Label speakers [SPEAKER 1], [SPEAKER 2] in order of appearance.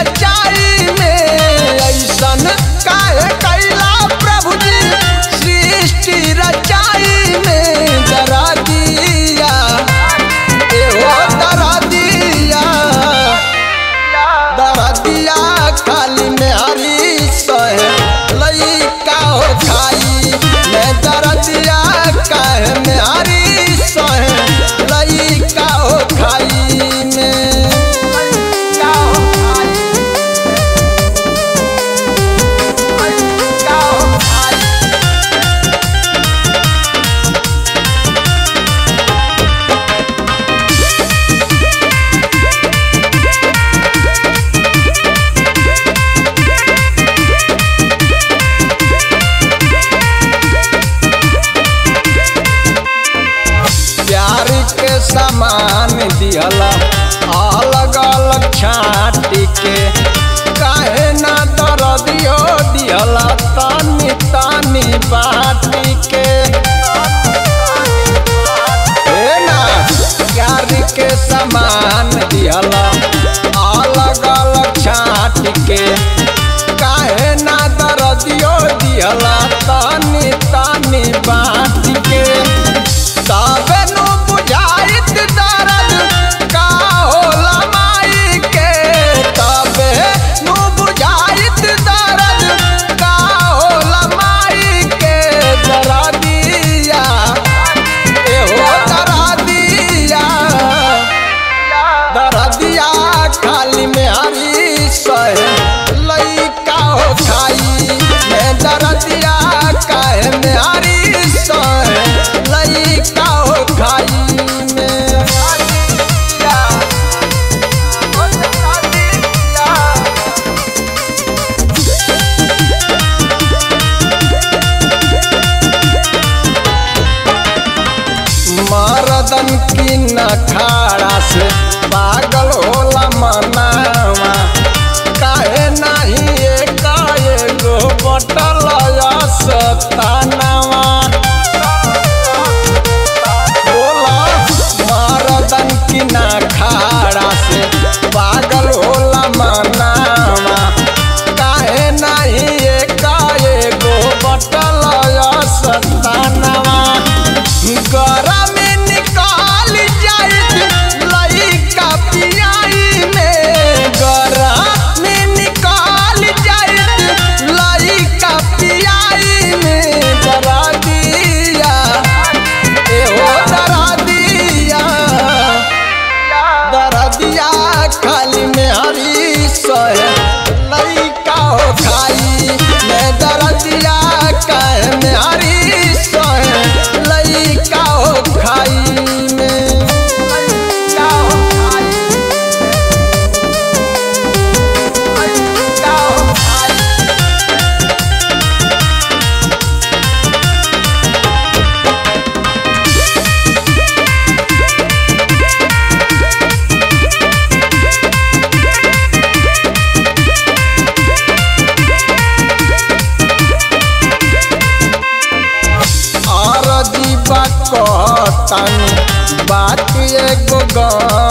[SPEAKER 1] रचाई में ऐसन काहे कैला प्रभु जी सृष्टि रचाई में जरा दिया एहो दरा दिया दरा दिया खाली में हरी सहे लइका हो खाई मैं दरा दिया काहे में हरी सहे लइका हो खाई में लइका हो खाई लइका हो खाई प्यार के सामान दिहला अलग अलग छाटी के काहे ना दरदियो दिहला तानी तानी बाटी के हे ना प्यार के सामान दिहला अलग अलग छाट के काहे ना दरदियो दिहला तानी तानी बाटी के तबे नु बुझाइत दर्द का होला माई के तबे नु बुझाइत दर्द का होला माई के जरा दिया एहो दरा दिया दरा दिया खाली में हरी सहे लइका हो खाई मैं दरा दिया काहे में हरी सहे लइका हो खाई में दिया ओ दरा दिया मरदन की नखाड़ा से पागल होला मनावा काहे नाही एक एगो बटल सतानावा बोला मरदन की नखाड़ा से पागल होला मनावा काहे नाही एक एगो बटल सतानावा गरम निकाल जाइत लइका पियाई में गरम निकाल जाइत लइका पियाई में डरा दिया एहो डरा दिया डरा दिया खाली में हरी सहे लइका हो खाई मैं डरा दिया काहे में हरी सहे लइका हो खाई में लइका हो खाई लइका हो खाई और दीपा कहतानी बात एगो